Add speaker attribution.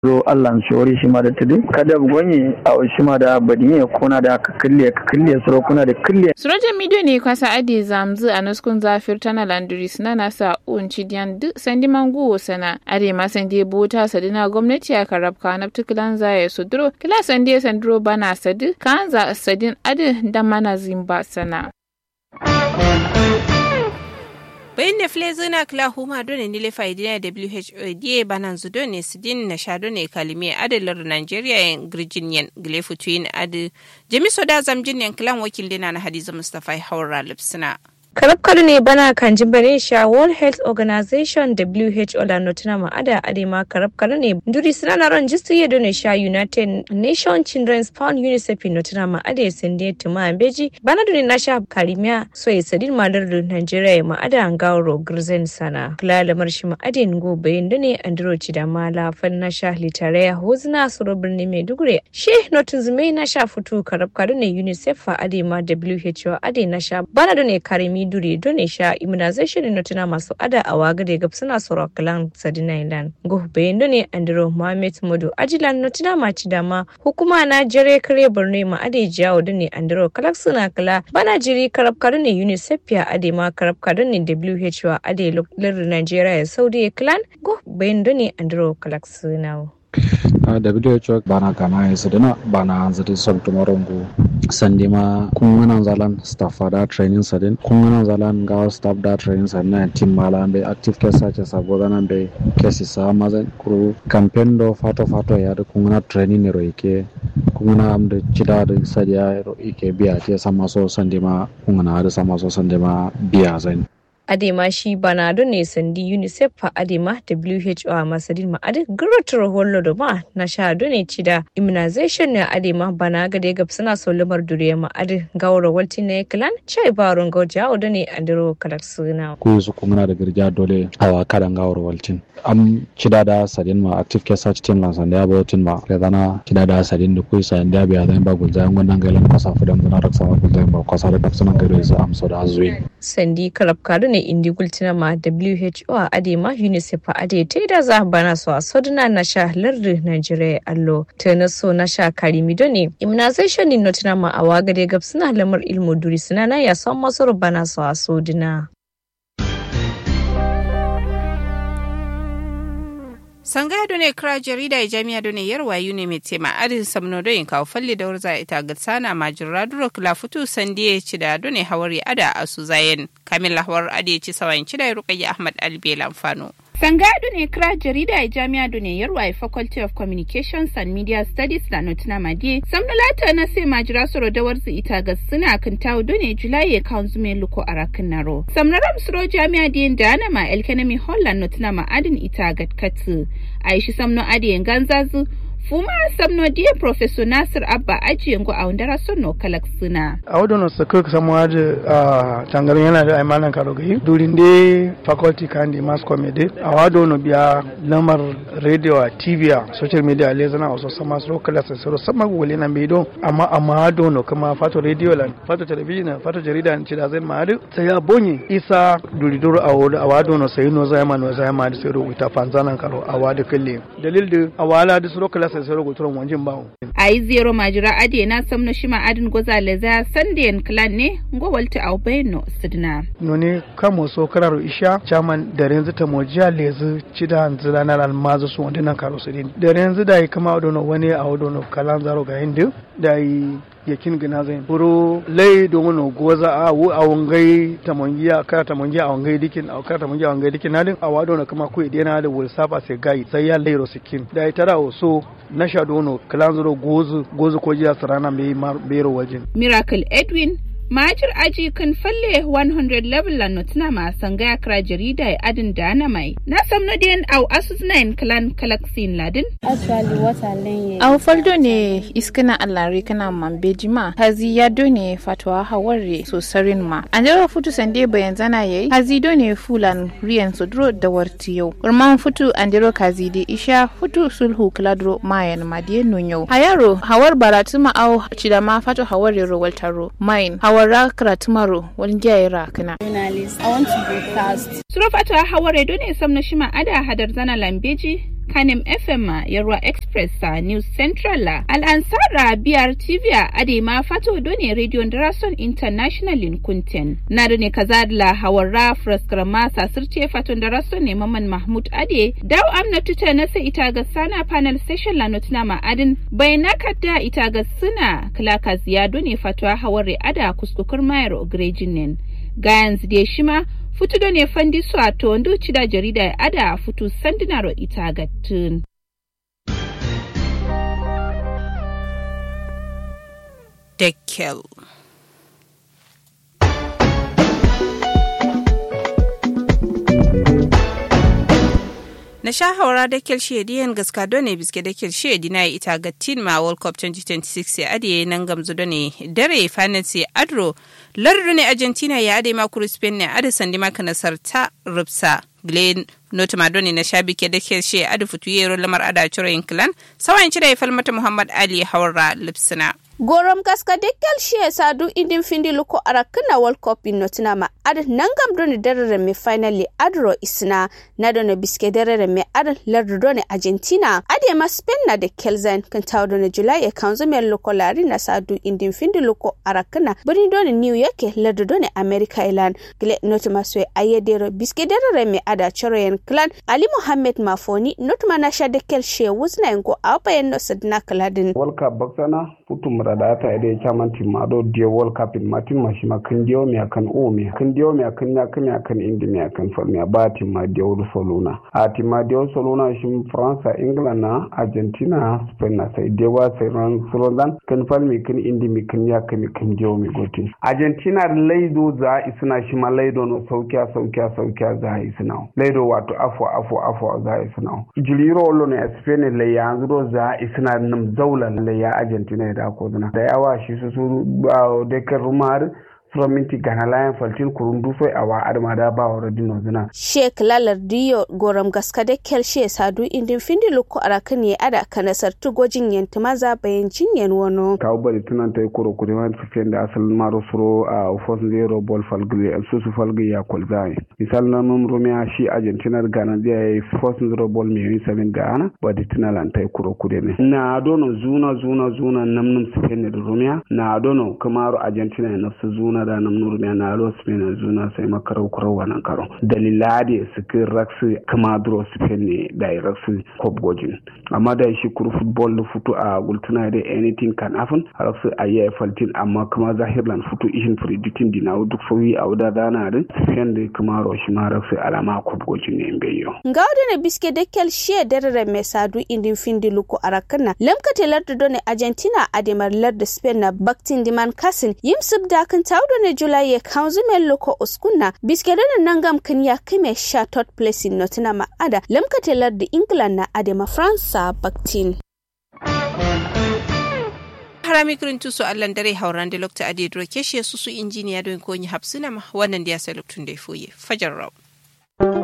Speaker 1: zo Allah shori shi ma da tudu kada gonye a shi ma da badin kuna da ka kille ka kille suro kuna da kille
Speaker 2: Surajan midiyo ne kwasa ade zamzu a nuskun zafir tana landuri suna nasa unci diyan duk sandi mangu sana ade ma sandi bota sadina gwamnati a karabka na tukulan zaya su duro kila sandi sanduro bana sadi kan za sadin ade da mana zimba sana.
Speaker 3: bayan da fle zina kila huma dole ni lefa idina WHO die banan zu dole sidin na sha dole kalimi adalar Nigeria yan Virginian gilefu tuyin adu jamiso da zamjin yan kilan wakil dina na Hadiza Mustafa Haura Lipsina.
Speaker 4: karabkar ne bana kan jimbare sha world health organization who la notuna ma ada adema karabkar ne duri suna na ran jistu ya done sha united nation children's fund unicef notuna ma ada sende tuma beji bana duni na sha karimiya so ya sadin madar da nigeria ma ada an gawo girzen sana kula da marshi ma ada ngo bayin dune andro da mala fan na sha litare ya hozna suro birni maiduguri she notin zume na sha fito karabkar ne unicef fa adema who ade na sha bana dune karimi dure done sha immunization na tuna masu ada a waga da gab suna soro kalan sadina ilan go bayan done andro mohammed modu ajilan na tuna maci dama hukuma na jere kare borno ma ade jawo done andro kalak suna kala bana jiri karab ne unicef ya ade ma karab ne who ade lir nigeria saudi clan go bayan done andro kalak suna
Speaker 5: WHO bana kama ya sadina bana anzadi son tumarongo sandi ma kungana zalan staff da training sadin kungana zalan ga staff da training sadin na team mala be active case sace sabo dana be case sa mazan kuru campaign do fato fato ya da kungana training ne ro yake kungana am da cida da sadiya ro yake biya te sama so sandi ma kungana da sama so sandi ma biya zan
Speaker 4: adema shi banado ne sandi unicef fa adema who a masadin ma adi guratar hollo da ma na sha ne cida immunization ne adema bana ga da gab suna so lamar duriya ma adi gawar walti ne klan chai barun gauja odo ne andiro kalar suna
Speaker 5: ku su kuma da girja dole awa kadan gawar waltin am cida da sadin ma active case search team lan sanda ba waltin ma da dana cida da sadin da ku sa inda biya zan ba gulza yan wannan gailan kwasa fudan zana raksa ma gulza ba kwasa da daksunan gailan su amsa da azuwi
Speaker 4: sandi kalab kadu ne indi gultina ma WHO a ade ma UNICEF a ade ta da za bana so a soduna na sha lardi Nigeria allo ta na so na sha karimi do ne immunization din notina ma a wagade gab suna lamar ilmu duri suna na ya son masu bana so a soduna.
Speaker 3: sangaya done kira jarida e jami'a done yarwa yune mai tema adin samno do in kawo falle da warza ita ga tsana majira duro kula futu sandiye ci da done hawari ada asu zayen kamil hawar ade ci sawayin ci da rukayya ahmad albel amfano
Speaker 2: Sangadu ne kira jarida a jami'a ne yarwa a Faculty of Communications and Media Studies da Notina Madiye. Samnulata na sai majira soro da warzi ita ga suna kan tawo done Julai ya kawo zume luko a rakin naro. Samnaram suro jami'a diyan da ana ma elkenemi Holland Notina ma adin ita ga katu. Aishi samno adiyan ganzazu fuma samno dia professor nasir abba aji yango a wandara sonno kalak suna
Speaker 6: a wadono sakuk samu aji a tangarin yana da aimanan karogayi durin de faculty kandi mass comedy a wadono biya lamar radio a tv a social media le zana wasu sama su kala sai soro sama gole na bedo amma amma dono kuma fato radio lan fato television fato jarida ci da zai ma'adu sai ya bonye isa duri duru a wado a wadono sai no zai ma no zai ma da sai rubuta fanzanan karo a wado kalle dalil da a wala da su kala sai sai rubuturan wajen bawo
Speaker 2: a yi zero majira ade na samno shima adin goza leza sandiyan clan ne ngowalta au bayno sidna
Speaker 6: noni kamo so kararo isha chairman da renzu ta mojiya lezu cida nzila na almazu su wanda nan karo sidin da renzu da yi kama odono wani a odono kalan zaro ga hindu da yi yakin gina zai buru lai domin no goza a wu a wangai tamongiya kara tamongiya a wangai dikin a kara tamongiya a wangai dikin nadin a wado na kama kuwa idena da wul saba sai gai sai ya lairo sikin da ya tara so na sha dono kalan zuro gozu gozu ko jiya sarana bai bero wajen
Speaker 2: miracle edwin Majir aji kan falle 100 level la notna ma sangaya kra jarida ya adin dana mai. Na samno den au asus nine clan kalaksin ladin.
Speaker 7: Actually what I learn
Speaker 2: Au faldo ne iskana allari kana mambeji ma. Hazi ya do ne fatwa haware so sarin ma. Anjara futu sande bayan zana yayi. Hazi do ne fulan riyan sodro da warti yau. Urman futu anjaro kazi de isha futu sulhu kladro mayan madiye nunyo. Hayaro hawar baratuma au chidama fatu haware ro waltaro. Main hawar wara karatumaro wani gyayira kana.
Speaker 7: journalist. I want to broadcast.
Speaker 2: Surafata haware don ne sam na shima ada hadar zana lambeji kanem fm yarwa express sa news central la al'ansara biyar tv a adema fato done radio darason international in kunten na da ne kaza la hawarra fraskrama sasirce faton darason ne maman mahmud ade daw amna tuta na sai ita ga sana panel session la notuna ma adin bai nakata ita ga suna klaka ziyado ne fatwa haware ada kuskukur mayar ogrejin nen gayan zide shima futu da ne fandi su a to ndu cida jarida ya ada futu sandinaro ita ga tun.
Speaker 3: Dekkel. na sha haura da kel shediyan gaska done biske da kel shedi na ita ga tin ma world cup 2026 ya adiye nan gamzu done dare finance adro lardu ne argentina ya ade ma kuru spain ne ade sandi maka nasar ta rupsa glen nota madoni na shabi ke da kel she ade futu yero lamar ada ciro inclan sawan cire ya falmata muhammad ali haura lipsina
Speaker 8: gorom gaska dekkel shiye sadu idin findi luko arakna world cup in notina ma ad nangam doni derere me finally adro isna na doni biske derere me ad lardu doni argentina ade ma spain na de kelzen kan taw doni july e kanzo me luko lari na sadu idin findi luko arakna bani doni new york lardu doni america ilan gle notima so ayedero biske derere me ada choroyen clan ali mohammed mafoni notuma na sha dekkel shiye wuzna ngo apayen no sadna kaladin
Speaker 9: world cup baksana putum da ta ide chaman tim ado die world cup in martin mashima kan dio mi akan o mi kan dio mi akan ya kan akan indi mi akan for mi ba tim ma dio soluna a tim ma dio soluna shim france england na argentina spain na sai dewa sai ran sulodan kan fal mi kan indi mi kan ya kan kan dio mi gotin argentina laido za isna shi ma laido no saukiya saukiya saukiya za isna laido wato afo afo afo za isna jiliro lo ne spain le yanzu za isna nam zaula le ya argentina da ko da yawa shi su su da kan rumar minti gana layan faltin kurun dufo a wa adama da ba wa dino zina.
Speaker 8: Sheik Lalar Diyo Goram gaska da kyar she sadu indin findi lukko arakan ya ada kanasar tugojin yanta maza bayan jinyan wano.
Speaker 9: Kawo bari tunan ta yi kuro kuri wani tafiyan da asalin maro suro a fosin zero ball falgili su su falgi ya kwalzai. Misal na mun rumiya shi Argentina Ghana zai yi fosin zero ball mai yin sabin Ghana ba da tunan lan ta yi kuro kuri ne. Na dono zuna zuna zuna namnum Spain da rumiya na dono kamar Argentina ya nafsu zuna da nam nurmiya na alo spain zuna sai makarau kurau wannan karo dalilade su kin raksu kama duro spain ne da raksu kop gojin amma da shi kuru football da futu a gultuna da anything can happen raksu a yi faltin amma kuma zahirlan futu ishin predicting dina duk sauyi a wuda dana da spain da kuma roshi ma raksu alama kop gojin ne beyo
Speaker 8: ga wadda biske da kyal shiya darare mai sadu indin findi luku arakana lamkate lardu done argentina ademar lardu spain na baktin diman kasin yimsub da kan taudo ne julai ya kanzu mai loko uskunna biske da nangam kan ya kime sha third place in notina ma'ada lamkate lardu england na adema fransa baktin
Speaker 3: harami kirin tusu allan dare hauran da lokta ade dro keshe su su injiniya don konyi hapsuna wannan da ya sai loktun da ya foye fajar rau